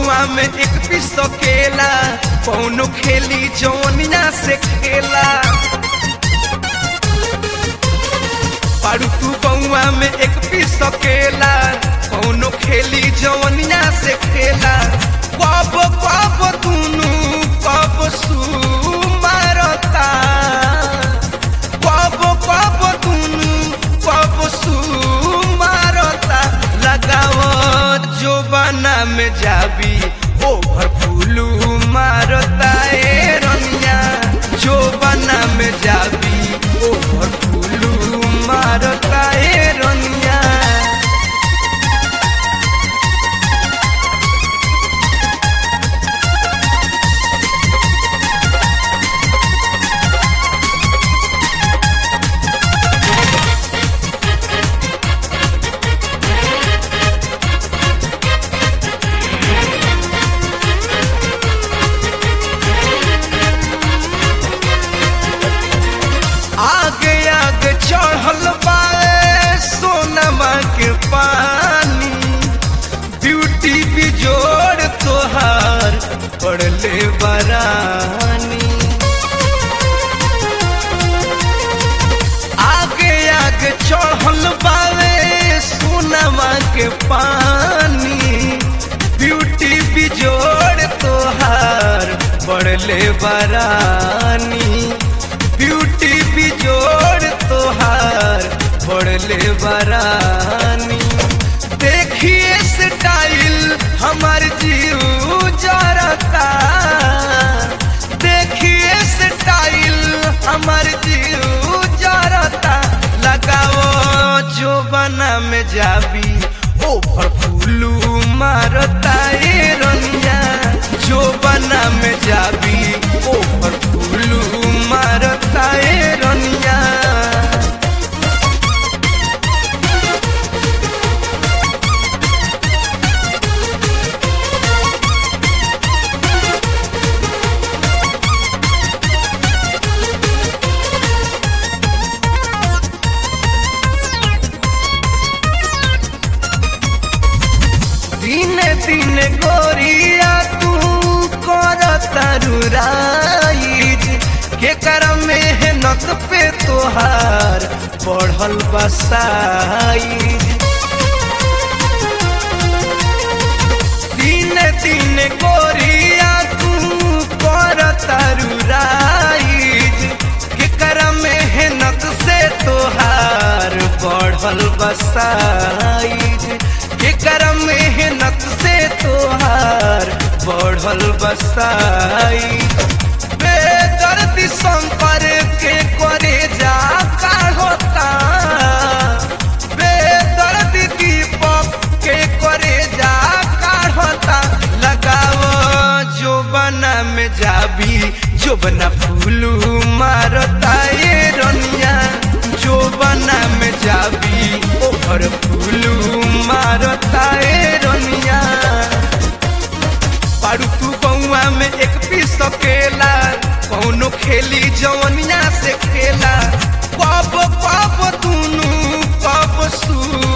बउआ में एक पीस केला कौनो खेली जौनिया से खेला पारू तू बउआ में एक पीस केला कौनो खेली जौनिया से खेला कब कब दुनू कब सू मारता कब कब दुनू कब सू मारता लगाव जो बना में जाबी ओभर फूलू मारता ए रनिया जो बना में जाबी ओभर फूलू मारता ए रनिया आगे आगे चढ़ल बाए सोनमा के पानी ब्यूटी बिजोड़ तोहार पड़ले बरानी आगे आगे चढ़ल बाए सोनमा के पानी ब्यूटी बिजोड़ तोहार पड़ले बरानी ब्यूटी बिजोड़ तोहार पड़ले बरानी देखिए स्टाइल हमार जीव जरता देखिए स्टाइल हमार जीव जरता लगाओ जो बना में जाबी ओभर फूलू मारता ए रनिया जो बना में जाबी ओभर फूलू मारता ए रनिया दिने दिने गोरिया तू कर तरुराइज के कर मेहनत पे तोहार बढ़ल बसाइज दिने दिने गोरिया तू कर तरुराइज के कर मेहनत से तोहार बढ़ल बसाइज के कर मेहनत से तोहार बढ़ल बसाइज बेदर्दी संपर के करे जा का होता बेदर्दी दीपक के करे जा का होता लगाओ जो बना में जाबी जो बना फूलू मारता ये रनिया जो बना में जाबी ओहर फूलू मारता ए रनिया पारू तू बउआ में एक पीस केला कौनो खेली जवनिया से खेला कब कब दुनू कब सू